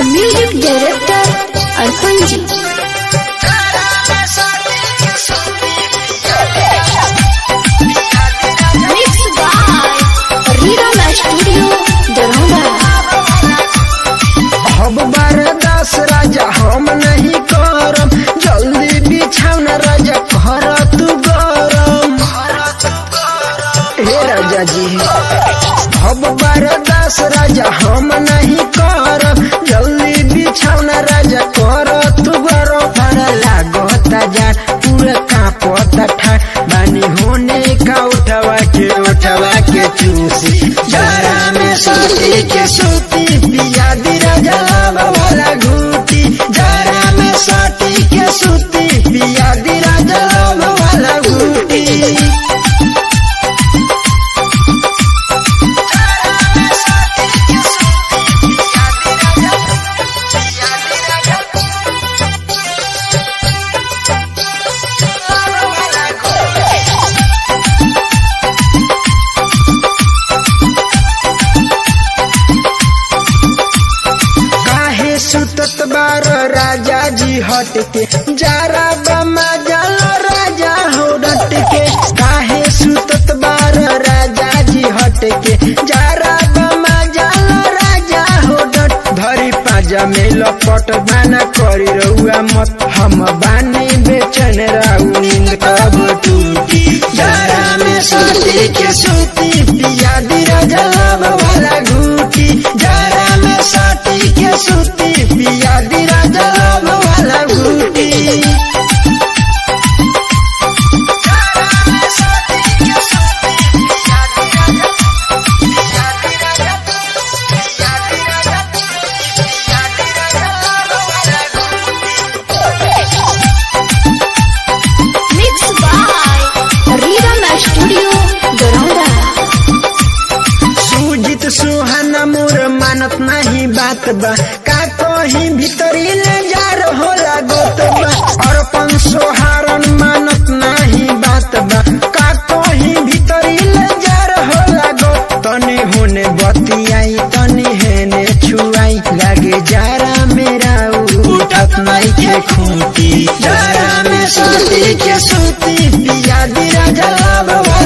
music director Arpan ji mix by rhythm studio Daraunda अब बरदास राजा हम नहीं करम जल्दी बिछाउन राजा घर तू गरम हे राजा जी अब बरदास राजा हम नहीं करम जल्दी बिछाउन राजा कर तू गरम बड़ा लागता जा पूरा कांपता ठाड़ बानी होने का उठवा के उठवा के चूसी जरा में सोती के सोती पिया दी राजा वाला घूटी जरा में सोती के सोती पिया दी राजा वाला घूटी काहे सुतत बार राजा जी हट के जारा बमा जल राजा हो डट के काहे सुतत बार राजा जी हट के जारा बमा जल राजा हो डट धरी पाजा में लपट बाना करी रहुआ मत हम बानी बेचन राउ नींद कब टूटी जारा में सोती के सोती पिया दी राजा वाला घूटी जारा में सोती के सोती पिया दी राजा वाला घूटी mix by rhythm studio Daraunda Sujit Suhana मोर मानत नहीं बात बा का कहीं भीतरी ले जा होला गोत बा अर्पण सोहारन मानत नहीं बात बा का कहीं भीतरी ले जा होला गोत तनी होने बतियाई तनी हेने छुआई लागे जारा मेरा उठत नहीं के खूंटी जारा में सोती के सोती पिया दी राजा लाभ